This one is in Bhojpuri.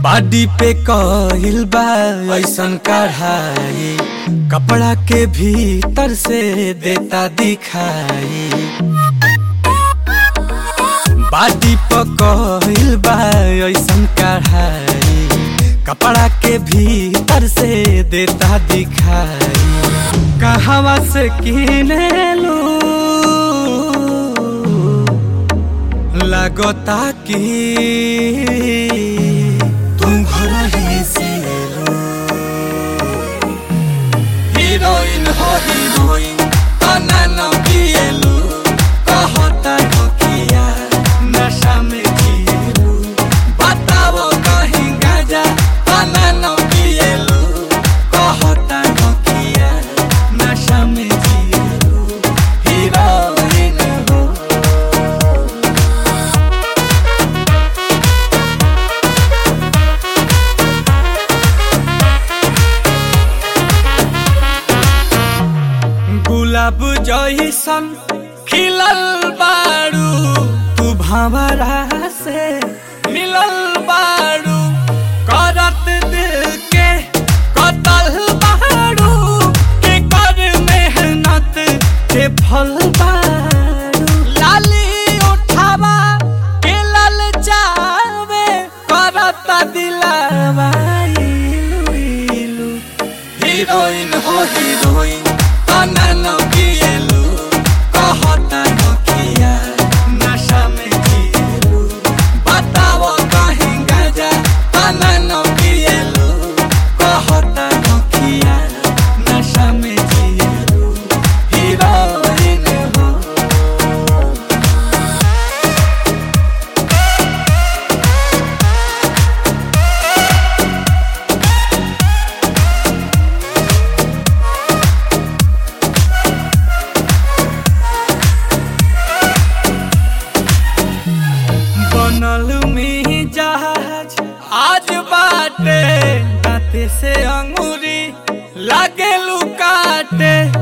बाडी पे कहिल बा ऐसन कढ़ाई कपड़ा के भीतर से देता दिखाई बाडी पे कहिल बा ऐसन कढ़ाई कपड़ा के भीतर से देता दिखाई कहवा से किने लू लगता कि तुम घर ही से लो हीरोइन हो हीरोइन तना न पिएलू कहता नकिया नशा में जिएलू बताओ कहीं गाजा तना न पिएलू कहता नकिया नशा में जिएलू हीरोइन हो गुलाब जैसन खिलल बारू तू भंवरा से मिलल बारू करत दिल के कतल बारू के कर मेहनत के फल बारू लाली उठावा के लल जावे करत दिलावा इलू इलू हीरोइन हो हीरोइन तना न पिएलू कहता नकिया नशा में जिएलू बताओ कहीं गाजा तना न पिएलू कहता नकिया नशा में जिएलू हीरोइन हो बनल में जहाज आज बाटे दाते से अंगूरी लागे लुकाटे